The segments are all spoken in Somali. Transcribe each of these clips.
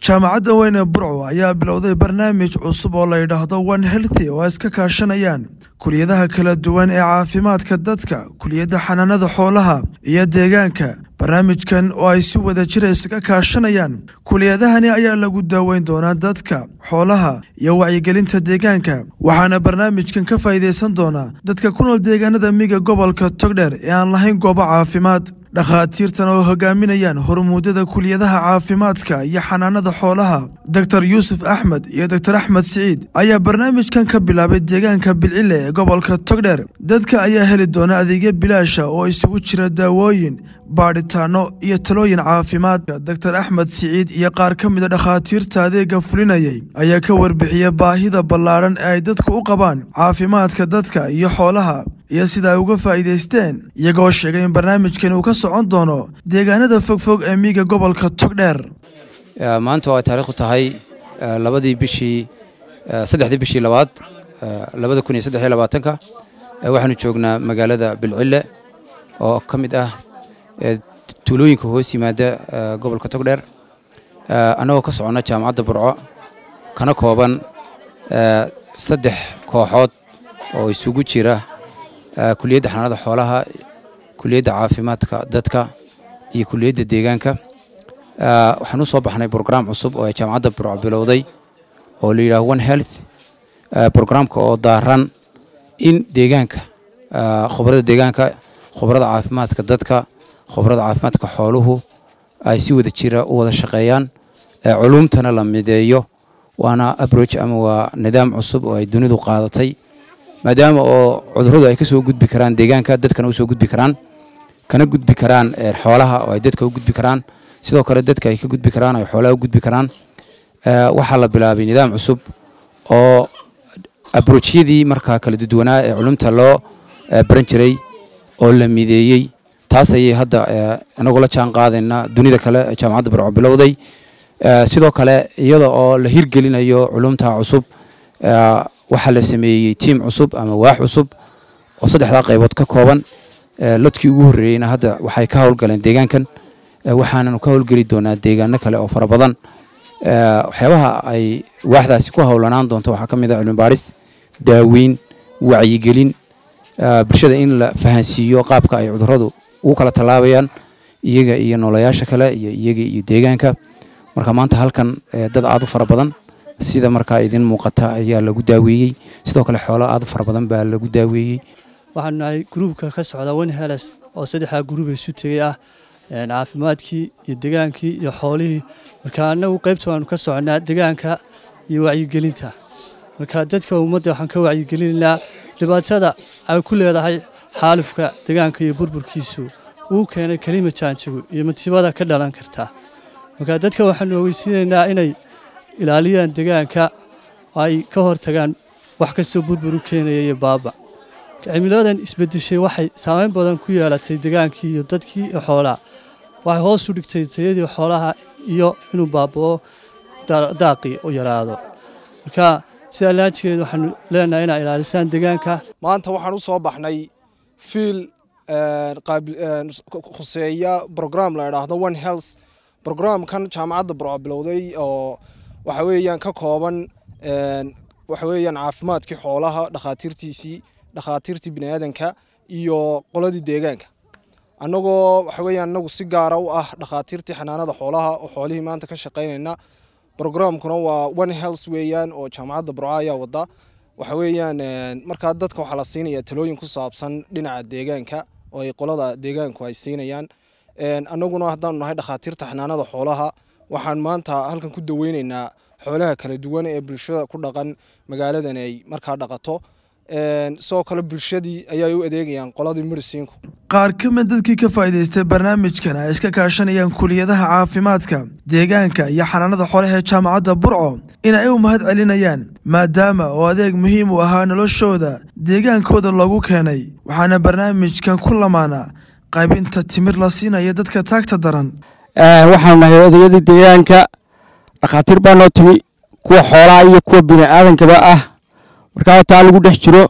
jaamacadda weyne burco ayaa bilowday barnaamij cusub oo la yidhaahdo one healthy oo ay iska kaashanayaan kuliyadaha kala duwan ee caafimaadka dadka kuliyadda xanaanada xoolaha iyo deegaanka barnaamijkan oo ay si wada jira isaga kaashanayaan kuliyadahani ayaa lagu daaweyn doonaa dadka xoolaha iyo wacyigelinta deegaanka waxaana barnaamijkan ka faa'iidaysan doonaa dadka ku nool deegaanada miga gobolka togdheer ee aan lahayn goobo caafimaad dhakhaatiirtan oo hogaaminayaan hormuudada kuliyadaha caafimaadka iyo xanaanada xoolaha doktor yuusuf axmed iyo doktor axmed siciid ayaa barnaamijkan ka bilaabay deegaanka bilcile ee gobolka togdheer dadka ayaa heli doona adeegyo bilaasha oo isugu jira daawooyin baadhitaano iyo talooyin caafimaadka doktor axmed siciid iyo qaar ka mida dhakhaatiirta adeegan fulinayay ayaa ka warbixiya baahida ballaadhan ee ay dadku u qabaan caafimaadka dadka iyo xoolaha iyo sida ay uga faa'iidaysteen iyagoo sheegay in barnaamijkan uu ka socon doono deegaanada fogfog ee miiga gobolka togdheer maanta oo ay taariikhdu tahay labadii bishii saddexdii bishii labaad labada kun iyo saddex iyo labaatanka waxaanu joognaa magaalada bilcille oo ka mid ah tuulooyinka hoos yimaada gobolka togdheer annagoo ka soconna jaamacadda burco kana kooban saddex kooxood oo isugu jira kuliyadda xanaanada xoolaha kuliyadda caafimaadka dadka iyo kuliyadda deegaanka waxaan u soo baxnay brograam cusub oo ay jaamacadda burco bilowday oo la yidhaho one health brograamka oo daaran in deegaanka khubarada deegaanka khubarada caafimaadka dadka khubarada caafimaadka xooluhu ay si wada jira u wada shaqeeyaan culuumtana la mideeyo waana abroach ama waa nidaam cusub oo ay dunidu qaadatay maadaama oo cudurradu ay ka soo gudbi karaan deegaanka dadkana u soo gudbi karaan kana gudbi karaan xoolaha oo ay dadka u gudbi karaan sidoo kale dadka ay ka gudbi karaan oo ay xoolaha u gudbi karaan waxaa la bilaabay nidaam cusub oo abroochyadii markaa kala duwanaa ee culumta loo baran jiray oo la mideeyey taas ayay hadda inagoo la jaan qaadaynaa dunida kale jaamacadda barco bilowday sidoo kale iyada oo la hirgelinayo culumta cusub waxaa la sameeyey tiim cusub ama waax cusub oo saddexdaa qaybood ka kooban lodkii ugu horreeyeyna hadda waxay ka howlgaleen deegaankan waxaananu ka howlgeli doonaa deegaano kale oo fara badan waxyaabaha ay waaxdaasi ku howlanaan doonto waxaa ka mid ah cilmibaaris daaweyn wacyigelin bulshada in la fahansiiyo qaabka ay cudurradu ugu kala tallaabayaan iyaga iyo noolayaasha kale iyo iyaga iyo deegaanka marka maanta halkan dad aad u fara badan sida markaa idin muuqata ayaa lagu daaweeyey sidoo kale xoolo aad u fara badan baa lagu daaweeyey waxaanu nahay gruubka ka socda one heles oo saddexdaa gruub isu tegay ah caafimaadkii iyo degaankii iyo xoolihii marka annagu qaybta waanu ka soconaa degaanka iyo wacyigelinta marka dadka ummadda waxaan ka wacyigelinaynaa dhibaatada ay ku leedahay xaalufka degaanka iyo burburkiisu uu keenay kelima jaanjigu iyo masiibada ka dhalan karta marka dadka waxaanu ogeysiinaynaa inay ilaaliyaan degaanka ay ka hortagaan wax kastoo burbur u keenaya iyo baaba cimiladan isbedeshay waxay saameyn badan ku yeelatay degaankii iyo dadkii iyo xoolaha waxay hoos u dhigtay tayadii xoolaha iyo inuu baabao daaqii u yaraado marka sidaa laajigeed waxaanu leenahay inaa ilaalisaan degaanka maanta waxaan u soo baxnay fiil khuseeya brogram la idhaahdo one health brograamkan jaamacadda burco bilowday oo waxa weeyaan ka kooban waxa weeyaan caafimaadkii xoolaha dhakhaatiirtiisii dhakhaatiirtii biniaadanka iyo qoladii deegaanka annagoo waxa weeyaan annagu si gaara u ah dhakhaatiirtii xanaanada xoolaha oo xoolihii maanta ka shaqaynayna brograamkuna waa one health weeyaan oo jaamacadda burco ayaa wada waxa weeyaan markaa dadka waxaa la siinaya talooyin ku saabsan dhinaca deegaanka oo ay qolada deegaanku ay siinayaan annaguna haddaanu nahay dhakhaatiirta xanaanada xoolaha waxaan maanta halkan ku daweyneynaa xoolaha kala duwan ee bulshada ku dhaqan magaaladan ay markaa dhaqato sidoo kale bulshadii ayay u adeegayaan qoladii medicinku qaar ka mid dadkii ka faa'iidaystay barnaamijkan ay iska kaashanayaan kuliyadaha caafimaadka deegaanka iyo xanaanada xoolaha ee jaamacadda burco in ay u mahad celinayaan maadaama oo adeeg muhiim u ahaa noloshooda deegaankooda loogu keenay waxaana barnaamijkan ku lamaana qaybinta timir la siinaya dadka taagta daran waxaanu nahay odayadii deegaanka dhakhaatiir baa noo timi kuwa xoolaha iyo kuwa bini aadankaba ah markaa taa lagu dhex jiro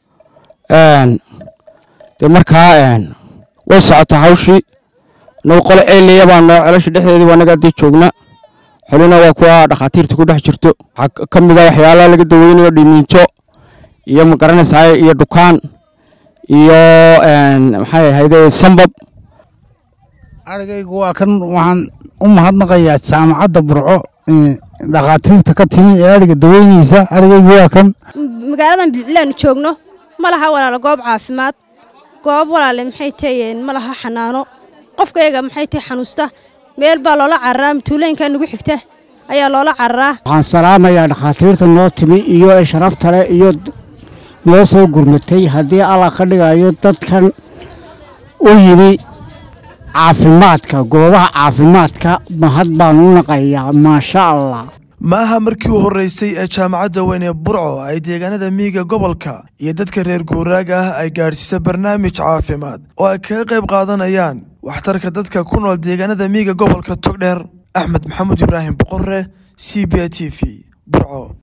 dee markaa way socotaa hawshii nagu qolo ceelaya baa noo celasha dhexdeedii waa naga haddii joogna xolina waa kuwa dhakhaatiirta ku dhex jirto waxaa ka mid a waxyaalaha laga daweynayo dhimiinjo iyo magaranaysaa iyo dhukaan iyo maxay ahayde sambab arigaygu waa kan waxaan u mahadnaqayaa jaamacadda burco dhakhaatiirta ka timi ee ariga daweynaysa arigaygu waa kan magaaladan bilcilaanu joogno ma laha walaala goob caafimaad goob walaale maxay tahayeen ma laha xanaano qofka yaga maxay tahay xanuusta meel baa loola cararaa matuulooyinka nagu xigta ayaa loola cararaa waxaan salaamayaa dhakhaatiirta noo timi iyo ee sharafta leh iyo noo soo gurmatay haddii allah ka dhigayo dadkan u yimi caafimaadka goobaha caafimaadka mahad baan u naqayaa maasha allah ma aha markii u horreysay ee jaamacadda weyn ee burco ay deegaanada miyiga gobolka iyo dadka reer guuraaga ah ay gaadhsiisa barnaamij caafimaad oo ay kaga qayb qaadanayaan waxtarka dadka ku nool deegaanada miyiga gobolka togdheer axmed maxamuud ibraahim boqorre c b a t v burco